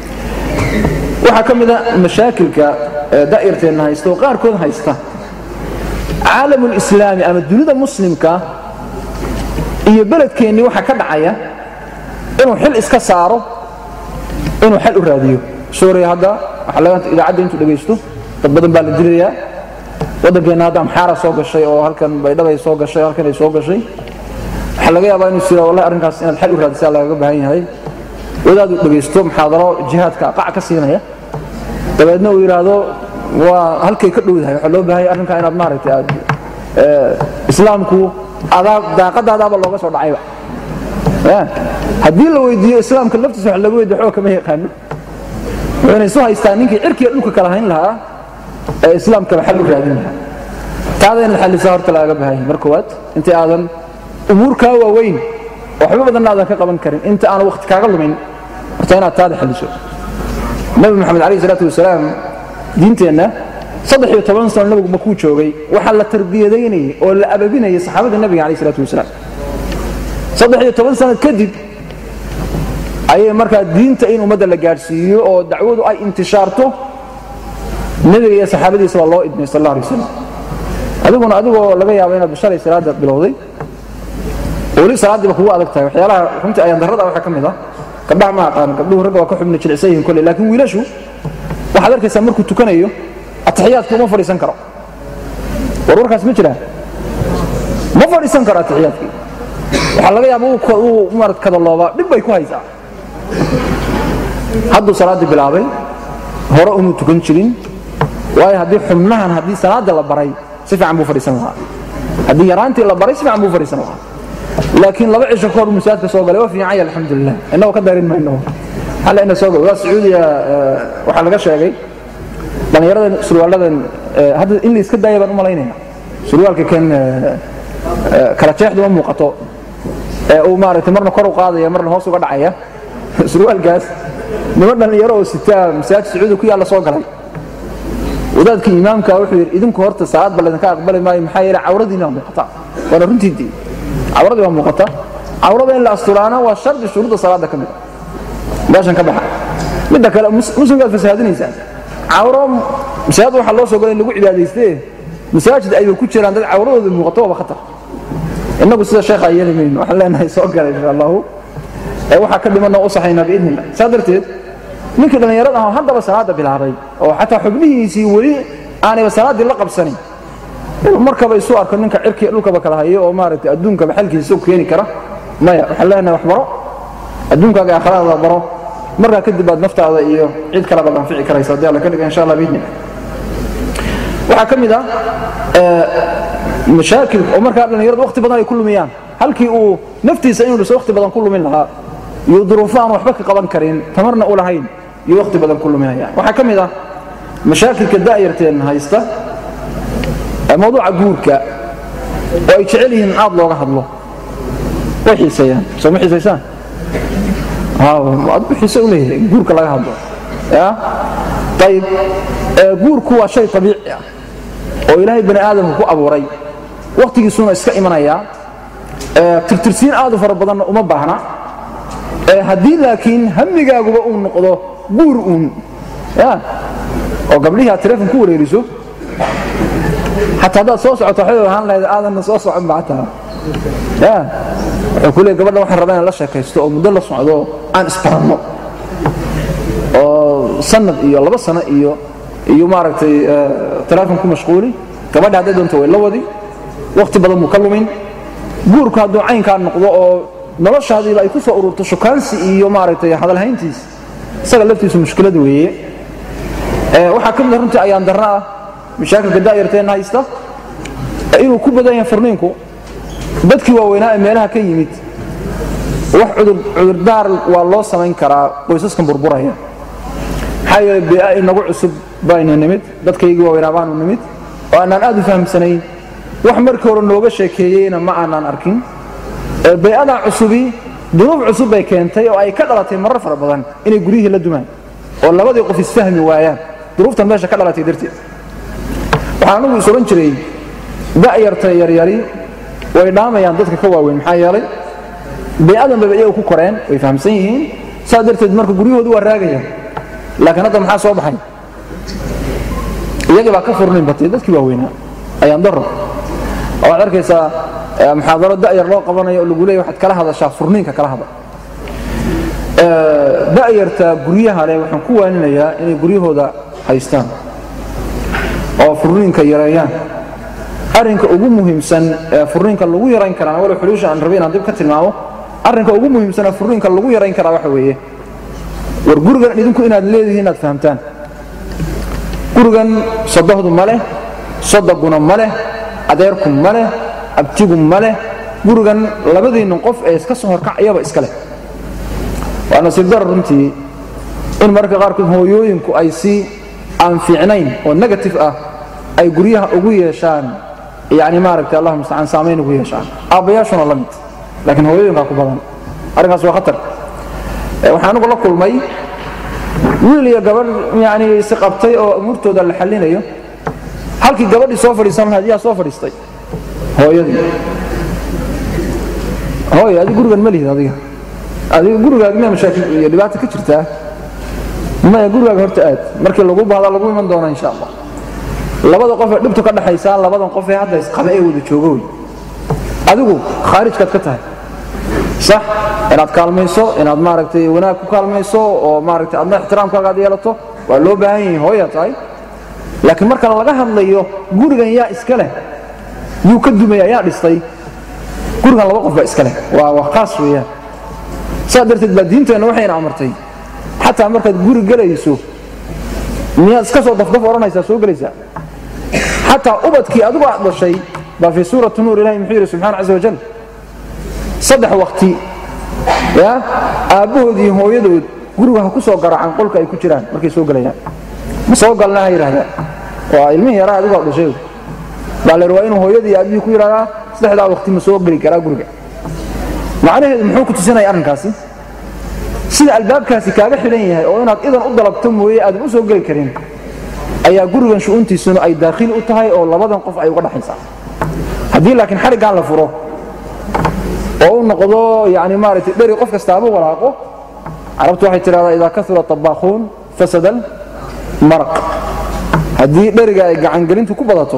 waxaa ka mid a mashaakilka da'irteenna haysta oo qaarkood haysta caalamulislaami ama dunida muslimka iyo beledkeennii waxaa ka dhacaya inuu xil iska saaro inuu xal u raadiyo suuriya hadda waxaa laga idaacadda intuu dhegaysto dad badan baa la dilayaa waddankeenna hadda amxaara soo gashay oo halkan baydhabay soo gashay halkan ay soo gashay waxaa laga yaabaa inuu sira wallahi arrinkaas inaad xal u raadisaa lagaga baahan yahay wadaaduu dhegaysto muxaadaro jihaadka qac ka siinaya dabeedna uu yidhaahdo waa halkay ka dhowdahay waxaa loo baahanya arrinkaa inaad maaragtay aad islaamku adaa daaqadaadaaba looga soo dhacayba haddii la weydiiyo islaamka laftiisa wax laga weydiyo xoog kama yaqaano wuxuuna isu haystaa ninkii cirkiga dhulka kala hayn lahaa ee islaamkaba xal u raadin lahaa taada inaad xallisaa horta lagaga baahan yahay mar koowaad intii aadan umuurkaa waaweyn oo waxba badanna aadan ka qaban karin inta aan waqti kaaga lumin horta inaad taada xalliso nabi moxamed alayh isalaatu wasalaam diinteenna saddex iyo toban sano nabigu makuu joogay waxaa la tarbiyadaynayay oo la ababinayay saxaabada nabiga alayh isalaatu wasalaam saddex iyo toban sanad kadib ayay markaa diinta in ummadda la gaadhsiiyo oo dacwadu ay intishaarto nebiga iyo saxaabadiisa baa loo idmay sal alla alay wasalam adiguna adigoo laga yaabo inaad shalay salaada bilowday weli salaaddiiba kugu adag tahay waxyaalaha runtii ayaan darrada waxaa ka mid ah gabdhaha ma aqaan gabdhuhu ragga waa ka xubna jilicsan yihiin kolley laakiin wiilashu waxaad arkaysaa markuu tukanayo atixiyaadkii uma fadhiisan karo war warkaas ma jiraan ma fadhiisan karo atixiyaadkii waxaa laga yaaba uu marat kadaloobaa dhib bay ku haysaa hadduu salaaddii bilaabay hore umuu tukan jirin waayo haddii xubnahan haddii salaadda la baray si fiican buu fadhiisan lahaa haddii yaraantii la baray si fiican buu fadhiisan lahaa laakiin laba cisho kahor masaajidka soo galay waa fiican yahay alxamdulilah innagoo ka darin mayno halla ina soo galay waa sacuudiya waxaa laga sheegay dhallinyaradan surwaaladan hadda in la iska daaya baan u malaynaya surwaalka kan kala jeexdu ma muuqato ee uu maaragtay marna kor u qaadaya marna hoos uga dhacaya surwaalkaas niman dhallinyaro oo sitaa masaajid sacuudi ku yaalla soo galay wadaadkii imaamka wuxuu yidhi idinku horta salaad ba laydinka aqbali maayo maxaa yeele cawradiina waa muuqata waana runtiidii cawradii waa muuqata cawrada in la asturaana waa shardi shuruudda salaadda ka mid a meeshan ka baxa midda kale muslimkaad fasahaadinaysaa cawro masaajid waxaa loo soo galay in lagu cibaadayste masaajid ayba ku jiraan dad cawradooda muuqato waaba khatar innagu sida sheekha yeeli mayno waxaan leenahay soo galay insha allahu ee waxaa ka dhimanoo u saxaynaa biidni illah saa darteed ninkii dhallinyarada ah haddaba salaadda bilaabay oo xataa xubnihiisii weli aanayba salaaddii la qabsanin inuu markaba isu arko ninka cirkiya dhulkaba kala hayo oo maaragtay adduunkaba xalkiisa u keeni kara maya waxaan leenahay wax baro adduunkaaga aakhiradaada baro markaa kadib baad naftaada iyo cid kale baad anfici karaysa haddii alla ka dhiga insha allah biidni waxaa ka mid ah mashaakil oo markaa dhallinyaradu waqti badan ay ku lumiyaan halkii uu naftiisa inuu dhiso waqti badan ku lumin lahaa iyo duruufo aan waxba ka qaban karin tamarna u lahayn iyo waqti badan ku luminayaan waxaa ka mid ah mashaakilka da'yarteen haysta mawduuca guurka oo ay jecel yihiin aad looga hadlo way xiiseeyaan soo ma xiisaysaan aad xiise u leeyahay guurka laga hadlo ya ayib guurku waa shay abiici ah oo ilaahay bani aadamka ku abuuray wakhtigiisuna iska imanayaa tirtirsiin aad u fara badanna uma baahna haddii laakiin hamigaaguba uu noqdo guur uun ya oo gabdhihii aad taleefon ku wareeriso xataa haddaad soo socoto waxay ahaan lahayd aadanna soo socon ba xataa ya wuxuu ku leeyay gabadha waxaan rabaa inaan la sheekaysto oo muddo la socdo aan isbaranno oo sanad iyo laba sano iyo iyo maaragtay teleefon ku mashquuli gabadha hadday doonto way la wadi wakhti badan buu ka lumin guurku hadduu caynkaa noqdo oo noloshaadiiba ay ku soo ururto shukaansi iyo maaragtay hadalhayntiis isaga laftiisu mushkilad weeye waxaa ka mid a runtii ayaan darna ah mashaakilka daayarteenna haysta inuu ku badan yahay furniinku dadkii waaweynaa ee meelaha ka yimid wax cudurdaar waa loo samayn karaa qoysaskan burburaya maxaa yeele bia inagu cusub baynu nimid dadkaygii waaweynaa baanu nimid oo aanaan aad u fahamsanayn wax markii hore nooga sheekeeyeyna ma aanaan arkin bay-adaa cusubi dunuub cusub bay keentay oo ay ka dhalatay marar fara badan inay guryihii la dumaan oo labadii qof isfahmi waayaan duruuftan meesha ka dhalatay darteed waxaan anugu is odhan jiray da'yarta yaryari way dhaamayaan dadka ka waaweyn maxaa yeelay bay-adan bayba iyaga ku koreen way fahamsan yihiin saas darteed marka guryahoodu waa raagayaan laakiin hadda maxaa soo baxay iyagii baa ka furnayn batay dadkii waaweynaa ayaan daro waxaad arkaysaa muxaadaro da'yar loo qabanayo oo lagu leeya waxaad kala hadashaa furniinka kala hadal da'yarta guryaha leh waxaan ku waaninayaa inay guryahooda haystaan oo furniinka yareeyaan arrinka ugu muhiimsan ee furniinka lagu yarayn karaa walow xuluusha aan rabay inaan dib ka tilmaamo arrinka ugu muhiimsan ee furniinka lagu yarayn karaa waxa weeye war gurigan idinku inaad leedihiin inaad fahamtaan gurigan sodohdu ma leh sodoguna ma leh adeerku ma leh abtigu ma leh gurigan labadiinnin qof ee iska soo horkacayaba iska leh waa nasiib dara runtii in mararka qaarkood hooyooyinku ay si aan fiicnayn oo negative ah ay guryaha ugu yeeshaan yani maaragtay allah mustacaan saamayn ugu yeeshaan aabbayaashuna la mid laakiin hooyooyinkaa ku badan arrinkaas waa khatar waxaan anugu la kulmay wiil iyo gabadh yani si qabtay oo umuurtooda la xallinayo halkii gabadhii soo fadhiisan lahayd yaa soo fadhiistay hooyadii hooy adi gurigan ma lihid adiga adiga gurigaaga miyaa mashaakil iyo dhibaata ka jirtaa maya gurigaaga horta aad markii lagu bahda lagu iman doona insha allah labada qof ee dhibtu ka dhaxaysaa labadan qof ee hadda isqaba ee wada jooga wey adigu khaarijkaad ka tahay sax inaad kaalmayso inaad maaragtay wanaag ku kaalmayso oo maaragtay adna ixtiraamkaaga aad yeelato waa loo baahan yahay hooyaa tahay laakiin marka laga hadlayo gurigan yaa iska leh yuu ka dumaya yaa dhistay gurigan laba qof baa iska leh waa waa khaas weeyaan saa darteed baa diinteenna waxayna amartay xataa markaad guri gelayso miyaad iska soo dafdaf odhanaysaa soo gelaysaa xataa ubadkii adigu aad dhashay baa fii suurati nuur ilahi muxuu yidhi subxana casa wajal saddex wakti ya aabbahood iyo hooyadood guriga ha ku soo garaacaan qolka ay ku jiraan markay soo gelayaan ma soo galna ha yidhahdaan waa ilmihii yaraa adigu aad dhashay baa la waa inuu hooyadii iyo aabihii ku yidhahdaa saddexdaa wakti ma soo geli karaa guriga macnaheedu muxuu ku tusinaya arrinkaasi sida albaabkaasi kaaga xidhan yahay oo inaad idan u dalabto mooye aadan u soo geli karin ayaa gurigan shu'untiisuna ay daakhili u tahay oo labadan qof ay uga dhaxaysaa haddii laakiin xariggaan la furo oo u noqdo yani maaragtay dheri qof kastaaba walaaqo carabtu waxay tidhahdaa idaa kasura tabaakhuun fasadal maraq haddii dheriga ay gacangelintu ku badato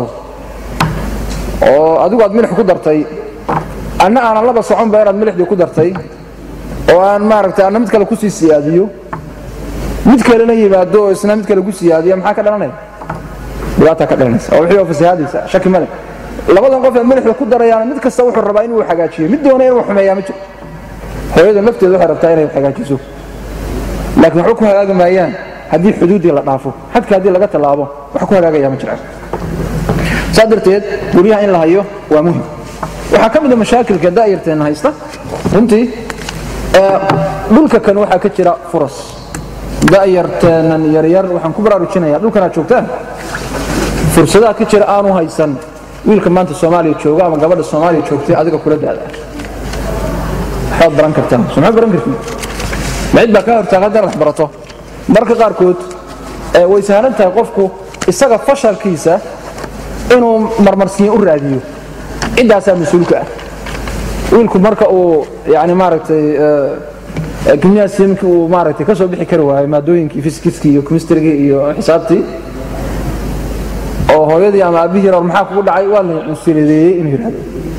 oo adigu aad milix ku dartay anna aanan laba soconba inaad milixdii ku dartay oo aan maaragtay anna mid kale kusii siyaadiyo mid kalena yimaado oo isna mid kale ku siyaadiya maxaa ka dhalanaya dhibaataa ka dhalanaysa oo wixii oo fasahaadaysa shaki male labadan qof ee milixda ku darayaana mid kasta wuxuu rabaa inuu hagaajiyo mid doona inuu xumeeyaa ma jiro hooyada nafteeda waxay rabtaa inay hagaajiso laakiin waxba ku hagaagi maayaan haddii xuduuddii la dhaafo xadka haddii laga tallaabo wax ku hagaagaya ma jiraan saa darteed guryaha in la hayo waa muhim waxaa ka mid a mashaakilka daa'irteenna haysta runtii dhulka kan waxaa ka jira furas da'yarteennan yaryar waxaan ku baraarujinaya dhulkan aad joogtaan fursadaha ka jira aanu haysan wiilka maanta soomaaliya jooga ama gabadha soomaaliya joogtay adiga kula daada waxbaad baran kartaan somaad baran kartiin macid baa kaa hortaaga haddaad wax barato marka qaarkood way sahlan tahay qofku isaga fashalkiisa inuu marmarsiin u raadiyo ciddaasaa mas-uulka ah wiilku marka uu yani maaragtay gimnasimkii uu maaragtay ka soo bixi kari waayo maadooyinkii fiskiskii iyo kimistrigii iyo xisaabtii oo hooyadii ama aabbihii war maxaa kugu dhacay waa la cunsurideeyey inuu yidhahdo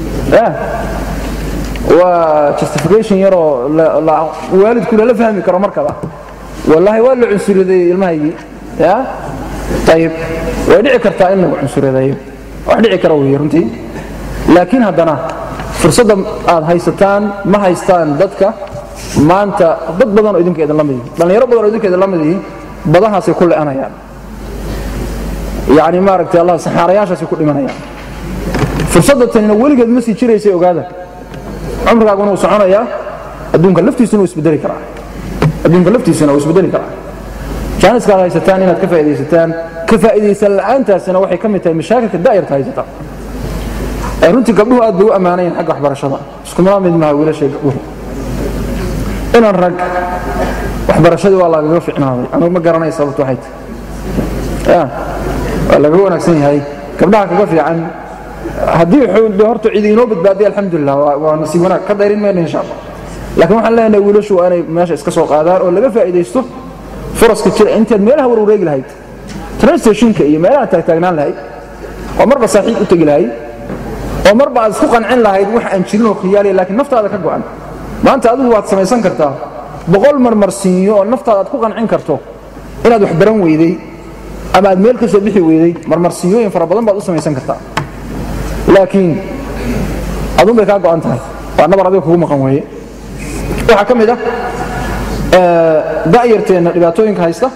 waa justification yaroo waalidku lala fahmi karo markaba wallaahi waa la cunsurideeyey ilmahaygii ya ayib way dhici kartaa in lagu cunsurideeyo wax dhici kara wey runtii laakiin haddana fursadda aad haysataan ma haystaan dadka maanta dad badanoo idinka idinla mid yihin dhallinyaro badanoo idinka idinla mid yihiin badahaasay ku le'anayaan yacni maaragtay allah saxaarayaashaasay ku dhimanayaan fursadda tanina weligeed ma sii jiraysay ogaada cumrigaaguna wuu soconayaa adduunka laftiisuna wuu isbedeli karaa adduunka laftiisuna wuu isbedeli karaa jaaniskaad haysataan inaad ka faa'iidaysataan ka faa'iidaysan la'aantaasina waxay ka mid tahay mashaakilka daa'irta haysata ee runtii gabdhuhu aad bay u ammaanayin xagga waxbarashada iskumala mid maaha wiilashay gabdhuhu inaan rag waxbarashadii waa lagaga ficnaaday anugu ma garanay sababtu waxay tahay waa lagaga wanaagsan yahay gabdhaha kaga fiican haddii de horta cidi inoo badbaadiya alxamdulilah waa nasiib wanaag ka dayrin mayno insha allah laakiin waxaan leenahay wiilashu waa inay meesha iska soo qaadaan oo laga faa'iidaysto furaska jira intaad meelaha warwareegi lahayd transtationka iyo meelaha taagtaagnaan lahayd oo marba saaxiib u tegi lahayd oo marba aad isku qancin lahayd wax aan jirin oo khiyaaliya laakiin naftaada ka go'an maanta adigu waad samaysan kartaa boqol marmarsiinyo oo naftaada aad ku qancin karto inaad wax baran weyday ama aad meel ka soo bixi weyday marmarsiiyooyin fara badan baad u samaysan kartaa laakiin adun bay kaa go'an tahay waa nabar adiga kugu maqan weeye waxaa ka mid ah da'yarteenna dhibaatooyinka haysta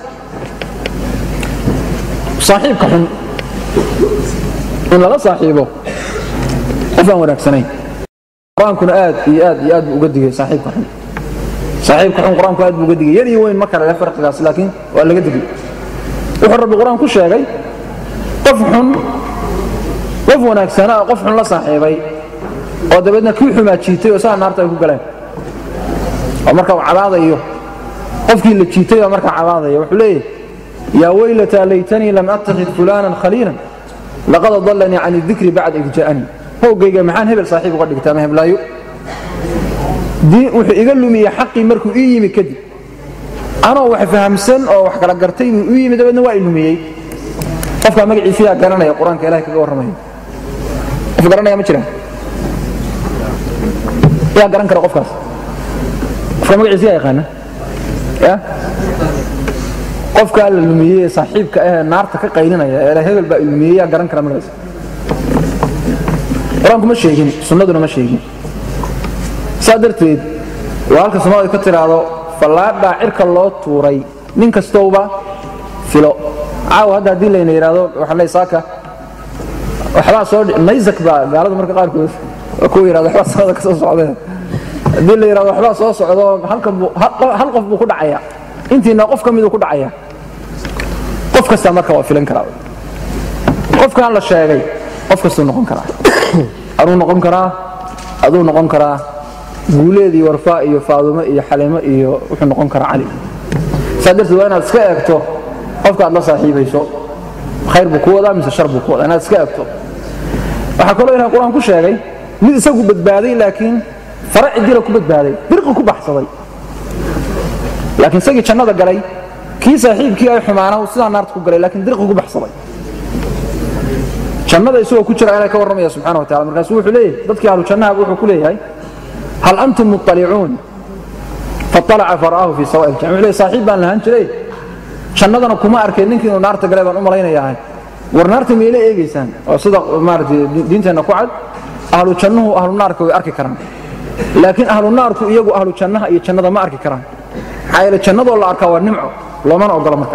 saaxiibka xun in lala saaxiibo qof aan wanaagsanayn qur-aankuna aad iyo aad iyo aad buu uga digay saaxiibka xun saaxiibka xun qur-aanku aad buu uga digay yar iyo weyn ma kale leh farqigaas laakiin waa laga digay wuxuu rabbi qur-aan ku sheegay qof xun qof wanaagsana oo qof xun la saaxiibay oo dabeedna kii xumaa jiitay oo saa naarta ay ku galeen oo marka uu cabaadayo qofkii la jiitay baa markaa cabaadaya wuxuu leeyahy yaa weylataa laytanii lam attakhid fulaanan khaliilan laqad adallanii can idikri bacda id ja'anii hoogayga maxaan hebel saaxiib uga dhigtaa ma heblaayo wuxuu iga lumiyey xaqii markuu ii yimi kadib anoo wax fahamsan oo wax kala gartay buu u yimi dabeedna waa i lumiyey qofkaa magaciisa yaa garanaya qur-aanka ilahay kaga warramaya qof garanaya ma jiraan yaa garan kara qofkaas qofka magaciisa yaa yaqaana ya qofkaa la lumiyey ee saaxiibka ahee naarta ka qaylinaya ee hebel baa ilumiyey yaa garan kara magaciisa qur-aanku ma sheegin sunnaduna ma sheegin saa darteed waa halka soomaalida ka tidhaahdo fallaadhaa cirka loo tuuray nin kastowba filo caawa hadda haddii layna yidhaahdo waxaa leey saaka waxbaa soo naysak baa gaalada marka qaarkood kuwa yidhahdo waxbaa samada ka soo socdeen haddii la yidhahdo waxbaa soo socdo halkan buu hal qof buu ku dhacaya intiina qof ka miduu ku dhacaya qof kastaa marka waa filan karaa qofkaan la sheegay qof kastuu noqon karaa anuu noqon karaa aduu noqon karaa guuleed iyo warfaa iyo faadumo iyo xalimo iyo wuxuu noqon karaa cali saa darteed waa inaad iska eegto qofka aad la saaxiibayso khayr buu ku wadaa mise shar buu ku wadaa inaad iska eegto waxaa kaloo ilahay qur-aan ku sheegay mid isagu badbaaday laakiin fara cidila ku badbaaday birqi ku baxsaday laakiin isagii jannada galay kii saaxiibkii ay xumaana sidaa naarta ku galay laakiin dirqi ku baxsaday jannada isagoo ku jira ilahay ka warramaya subxana wa tacala markaasu wuxuu leeyahay dadkii ahlu jannaha wuxuu ku leeyahay hal antum muطalicuun faطalaca fara'ahu fii sawa'i ljam wuxuu leeyahay saaxiib baan lahaan jiray jannadana kuma arkay ninkii inuu naarta galay baan u malaynayaa war naarta miyay la eegaysaan oo sida maaragtay diinteenna ku cad ahlu jannuhu ahlu naarka way arki karaan laakiin ahlu naarku iyagu ahlu jannaha iyo jannada ma arki karaan maxaa yeele jannadoo la arkaa waa nimco loomana ogola marka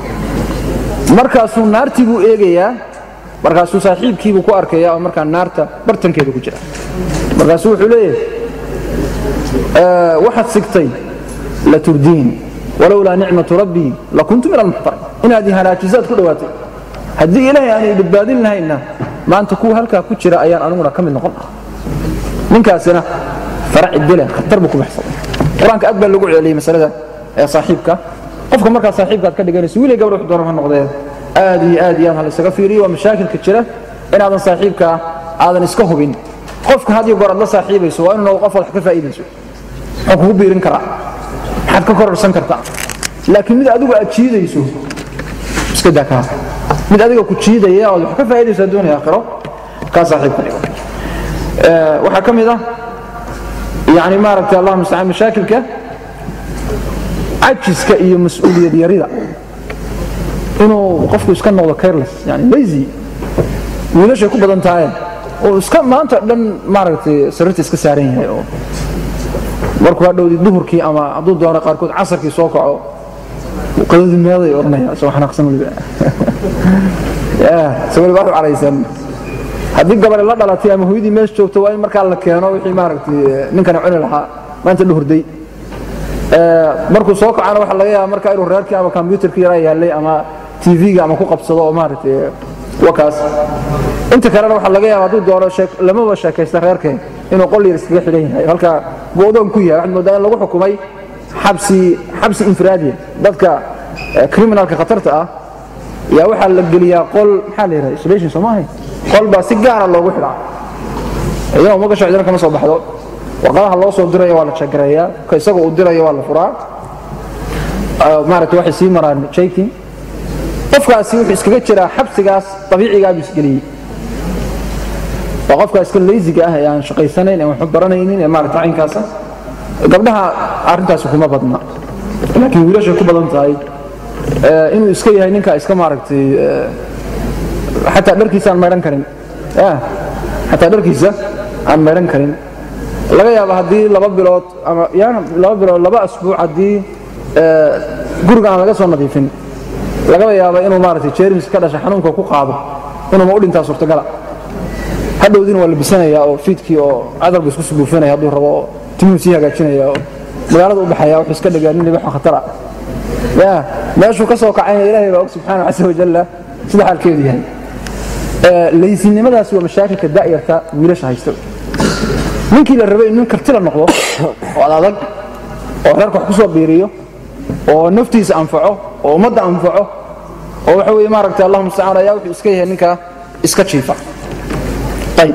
markaasuu naartii buu eegayaa markaasuu saaxiibkiibuu ku arkaya oo markaa naarta bartankeeda ku jira markaasuu wuxuu leeyahay waxaad sigtay la turdiin walowlaa nicmatu rabbii lakuntu min almuxtarin inaad i halaajisaad ku dhowaatay haddii ilaahay aanay badbaadin lahaynna maanta kuwa halkaa ku jira ayaan aniguna ka mid noqon ah ninkaasina farac idile khatar buu ku baxsaday qur-aanka aad baa lagu celiyey masalada ee saaxiibka qofka markaa saaxiibkaad ka dhiganayso wiilay gabadh wax doona ha noqdee aad iyo aad iyo aad ha laysaga fiiriyo waa mashaakilka jira inaadan saaxiibka aadan iska hubin qofka had iyo goor aad la saaxiibayso waa inuu noqdo qof aad wax ka faa'iidayso muxuu kugu biirin karaa maxaad ka kororsan kartaa laakiin mid adigu aad jiidayso iska daa kaa mid adiga ku jiidaya ood wax ka faa'iidaysaa doonaya aakhiro kaa saaxiibka dhigo waxaa ka mid ah yani maaragtay allah mustacaan mashaakilka cajiska iyo mas-uuliyad yarida inuu qofku iska noqdo careless yani lazy wiilashay ku badan tahay oo iska maanta dhan maaragtay sariirta iska saaran yahay oo markuu hadhowdi duhurkii ama hadduu doono qaarkood casarkii soo kaco qadadii meeday odhanaya isagoo xanaaqsan weliba isagoo weliba u caraysan haddii gabadhe la dhalatay ama hooyadii meesha joogto waa in markaa la keeno wixii maaragtay ninkani cuni lahaa maanta dhuhurday markuu soo kacana waxa laga yaaba markaa inuu reerkii ama kombyutarkii yaraa yaallay ama tv-ga ama ku qabsado oo maaragtay wakaas inta kalena waxaa laga yaaba hadduu doono lamaba sheekaysta reerkeen inuu qol yar iskaga xidhan yahay halka go'doon ku yahay waxaad moodaa in lagu xukumay xabsi xabsi infiraadiya dadka criminalka khatarta ah yaa waxaa la geliyaa qol maxaa la yidhaha isolation soo maahay qol baa si gaara loogu xidhaa iyadoo uma gasho cidina kama soo baxdo warqadaha loo soo diraya waa la jagareeyaa ka isagoo uu diraya waa la furaa maaragtay waxay sii maraan jaking qofkaasi wuxuu iskaga jiraa xabsigaas dabiicigaa buu isgeliyey waa qofkaa iska laysiga ah ee aan shaqaysanayn aan waxba baranaynin ee maaragta caynkaasa gabdhaha arrintaasi kuma badna laakiin wiilashay ku badan tahay inuu iska yahay ninka iska maaragtay xataa dharkiisa aan maydhan karin xataa dharkiisa aan maydhan karin laga yaaba haddii laba bilood ama yani laba bilood laba asbuuc haddii guriga aan laga soo nadiifin lagaba yaaba inuu maaragtay jermis ka dhasha xanuunka ku qaado inuuma u dhintaa suurtagala hadhowdiina waa la bisanayaa oo fiidkii oo cadar buu isku subuufinaya hadduu rabo oo timuu sii hagaajinaya oo magaalada u baxaya wuxuu iska dhigaa nin libaxo khatara ya meeshuu ka soo kacayna ilaahay baa og subxaana casa wajalla sida xaalkeedu yahay laysinimadaasi waa mashaakilka da'yarta wiilasha haysta ninkii la rabay nin karti la noqdo oo ad adag oo reerka wax ku soo biiriyo oo naftiisa anfaco oo ummadda anfaco oo waxa weeye maaragtay allah mustacaan ayaa wuxuu iska yahay ninka iska jiifa ayib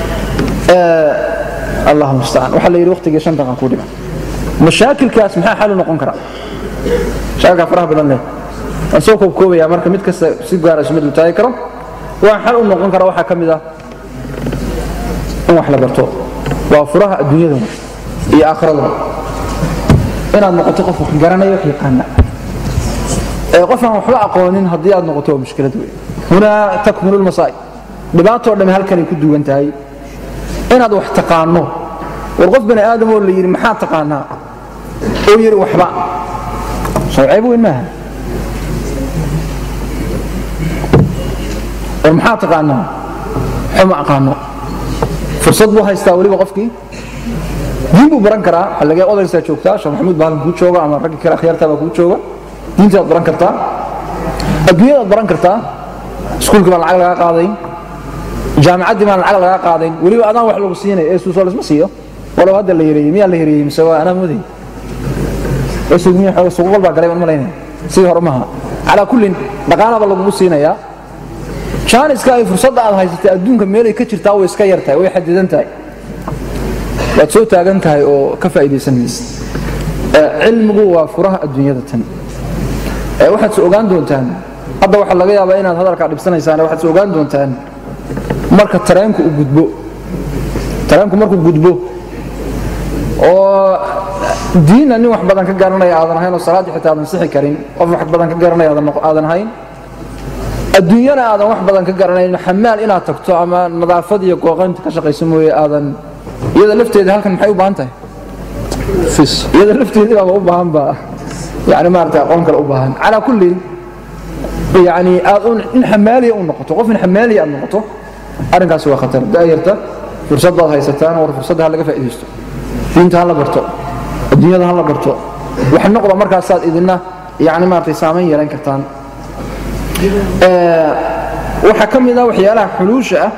allah mustacaan waxaa la yidhi waqtigii shan daqiiqa ku dhiman mashaakilkaas maxaa xal u noqon karaa mashaakilkaa faraha badan leh waan soo koobkoobayaa marka mid kasta si gaara isu mid u taagi karo waa xal u noqon kara waxaa ka mid ah in wax la barto waa furaha adduunyada iyo aakhiradaba inaad noqoto qof wax garanaya wax yaqaana qof aan waxba aqoonin haddii aad noqoto waa mushkilad wey hunaa takmulu lmasaa'ib dhibaatoo dhamme halkanay ku duwan tahay inaad wax taqaano war qof bani aadamoo la yidhi maxaa taqaanaa oo yidhi waxba soo ceeb weyn maaha war maxaa taqaanaa xuma aqaano fursad buu haystaa weliba qofkii diin buu baran karaa waxaa laga odaysaa joogtaa sheekh maxamuud baa halkan kuu jooga ama raggi kale akhyaartaa baa kuu jooga diintaad baran kartaa adduunyadaad baran kartaa iskuulkii baan lacag lagaa qaadayn jaamicaddii baan lacag lagaa qaadayn weliba adaan wax lagu siinay ee suusoo lasma siiyo walow hadda la yareeyey miyaa la yareeyey mise waa anaa moodayy suuqbal baa galay baan malaynaya sidii hore maaha calaa kullin dhaqaalaaba lagugu siinayaa jaaniska ay fursadda aad haysatay adduunka meelay ka jirtaa way iska yar tahay way xadidan tahay waad soo taagan tahay oo ka faa'iidaysan maysa cilmigu waa furaha adduunyada tan waxaad se ogaan doontaan hadda waxaa laga yaabaa inaad hadalkaa dhibsanaysaan waxaad se ogaan doontaan marka tareenku uu gudbo tareenku markuu gudbo oo diinna nin wax badan ka garanaya aadan ahayn oo salaaddii xitaa aadan sixi karin qof wax badan ka garanaya aadan ahayn adduunyana aadan wax badan ka garanayn xamaal inaad tagto ama nadaafad iyo qooqaynta ka shaqayso mooye aadan iyada lafteeda halkan maxay u baahan tahay iyada lafteedii baaba u baahan baa yani maarata aqoon kale u baahan calaa kullin yani aad in xamaaliya u noqoto qof in xamaaliya aad noqoto arrinkaasi waa khatar daayarta fursad baad haysataan war fursadda ha laga faa'iidaysto diinta ha la barto adduunyada ha la barto wax noqda markaasaad idinna yani maaragtay saamayn yeelan kartaan waxaa ka mid ah waxyaalaha xuluusha ah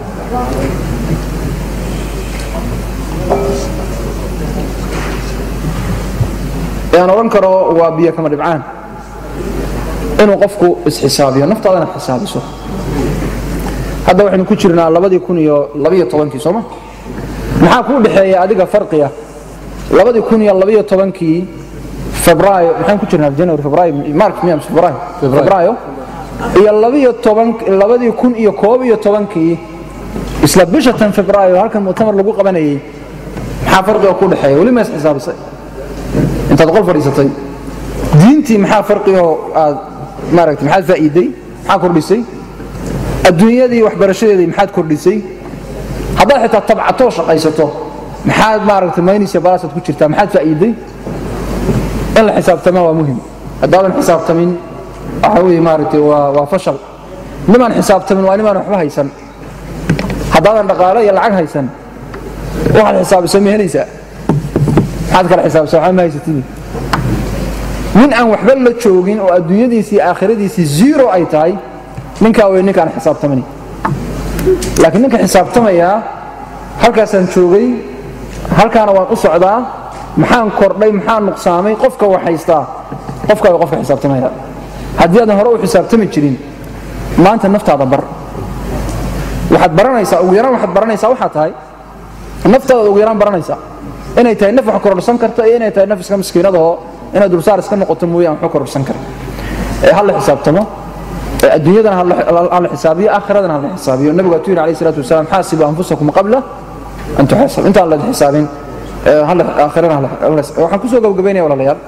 aan odhan karo waa biyo kama dhibcaan inuu qofku isxisaabiyo naftaadana xisaabiso hadda waxaynu ku jirnaa labadii kun iyo labiyo tobankii sooma maxaa kuu dhexeeya adiga farqiya labadii kun iyo labiyo tobankii febraayo maxaan ku jirnaa january febraayo march miya febraayo febraayo iyo labadii kun iyo koob iyo tobankii isla bisha tan febraayo halkan muctamar lagu qabanayay maxaa farqiga ku dhexeeya weli ma isxisaabisay intaad qol fadhiisatay diintii maxaa farqigoo aad maaragta maxaad faa'iiday maxaa kordhisay adduunyadii waxbarashadeedii maxaad kordhisay haddaad xitaa tabcatoo shaqaysato maxaad maaragta maynaysa balaasaad ku jirtaa maxaad faa'iiday in la xisaabtamaa waa muhim haddaadan xisaabtamin waxa weeye maaragtay waa waa fashal nimaan xisaabtamin waa nimaan waxba haysan haddaadan dhaqaale iyo lacag haysan waxaad xisaabisa ma helaysaa maxaad kala xisaabisa waxba ma haysatidi nin aan waxba la joogin oo adduunyadiisii iyo aakhiradiisii zero ay tahay ninkaa wey ninkaan xisaabtamani laakiin ninka xisaabtamayaa halkaasaan joogay halkaana waan u socdaa maxaan kordhay maxaan nuqsaamay qofka wax haystaa qofkaa way qofka xisaabtamaya haddii aadan hore u xisaabtami jirin maanta naftaada bar waxaad baranaysaa ugu yaraan waxaad baranaysaa waxaa tahay naftaada ugu yaraan baranaysaa inay tahay naf wax kororsan karta iyo inay tahay naf iska miskiinadahoo inaad dulsaar iska noqoto mooyaan waxu kororsan kara ee ha la xisaabtamo ee adduunyadana ha la xisaabiyo aakhiradana ha la xisaabiyo nabigu atuu yidhi alayh salatu wasalaam xaasibu anfusakum qabla an tuxasab intaan la xisaabin aakhirana waxaan kusoo gabagabaynaya walaalayaal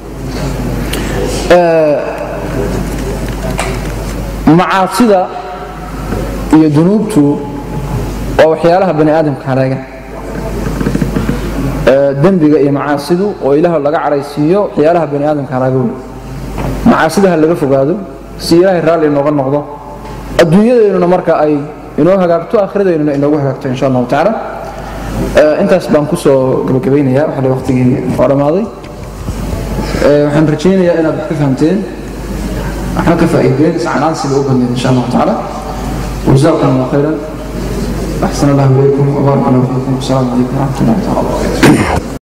macaasida iyo dunuubtu waa waxyaalaha bani aadamka halaaga dembiga iyo macaasidu oo ilaah laga caraysiiyo waxyaalaha bani aadamka halaaga wey macaasida ha laga fogaado si ilaahay raalli inooga noqdo adduunyadeennuna marka ay inoo hagaagto aakhiradeennuna inoogu hagaagto insha allahu tacaala intaas baan kusoo gabagabaynaya waxale waqtigii waa dhammaaday waxaan rajaynayaa inaad wax ka fahamteen waxna ka faa'iideen iscanaan sida u badneed insha allahu tacaala وجزاكم الله خيرا أحسن الله إليكم وبارك الله فيكم والسلام عليكم ورحمة الله تعالى وبركاته